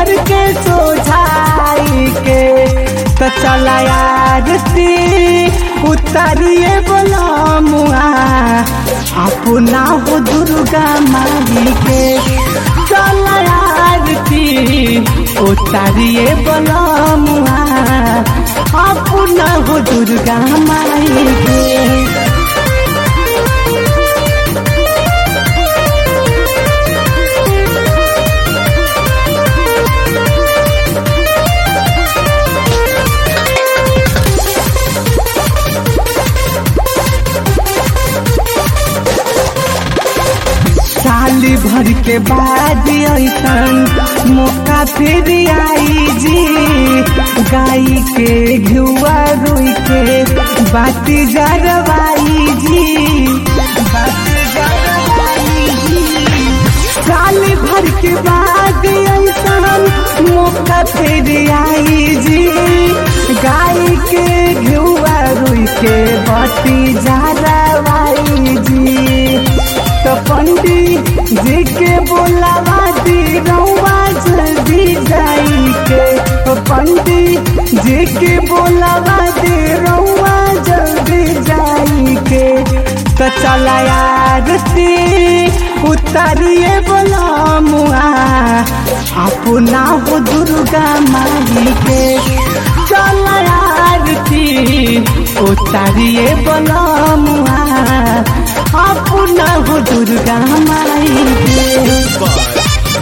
घर के सोझाई के तो चला आरती उतारिए बोला मुआ अपना हो दुर्गा माई के चला आरती उतारिए बोला मुआ अपना हो दुर्गा माई के साली भर के बाद ऐसन मौका फिर आई जी गाय के घुआ रोई के बाती जरवाई जी बाती जरवाई जी साली भर के बाद ऐसन मौका फिर आई जी गाय के घुआ रोई के बाती जरवाई जी तो पंडित जी के बोलावा दी रउआ जल्दी जाई के तो पंडित जी के बोलावा दी रउआ जल्दी जाई के तो चला आरती उतारिए बोला मुआ अपना हो दुर्गा माई के चला आरती उतारिए बोला मुआ अपना हो दुर्गा माई के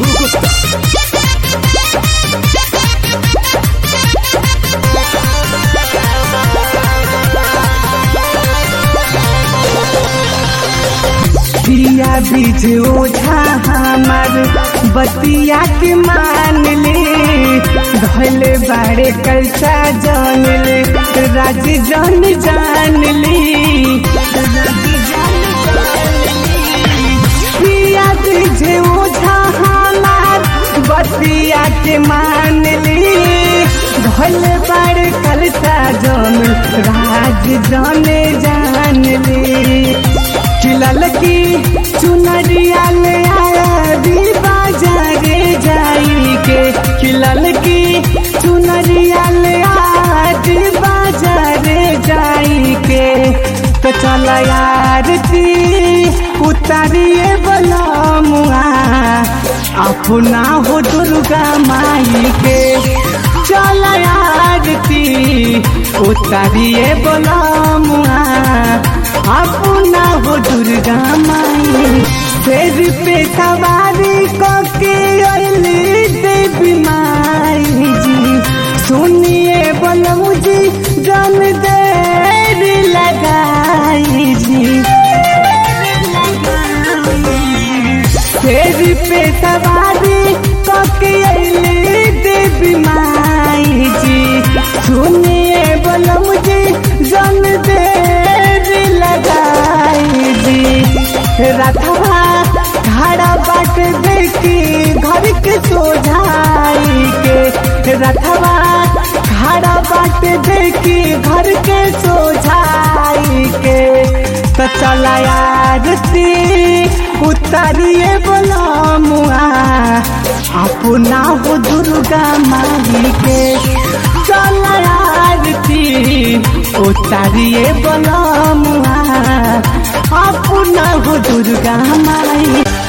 दिया बीज ओझा हमार बतिया के मान ले धले बाड़े कैसा जान ले राज जान जान ले दिया बीज ओझा हमार बतिया के मान ले धले बाड़े कैसा जान राज जान जान ले खिलल की चुनरिया ले आया दी बाजारे जाई के खिलल की चुनरिया ले आया दी बाजारे जाई के तो चल आरती उतारिए बोला मुआ अपना हो दुर्गा माई के चल आरती उतारिए बोला मुआ अपना हो दुर्गा माई सिर पे सवारी के अली देवी माई जी सुनिए बोलू जी जन देर लगाई जी सिर पे सवारी के अली देवी माई जी सुनिए बोलू जी जन देर लगाई जी रथवा घड़ा बाट देखी घर के सोझाई के रथवा घड़ा बाट देखी घर के सोझाई के तो चला आरती उतारिए बोला मुआ अपना हो दुर्गा माई के चला आरती उतारिए बोला मुआ अपना हो दुर्गा माई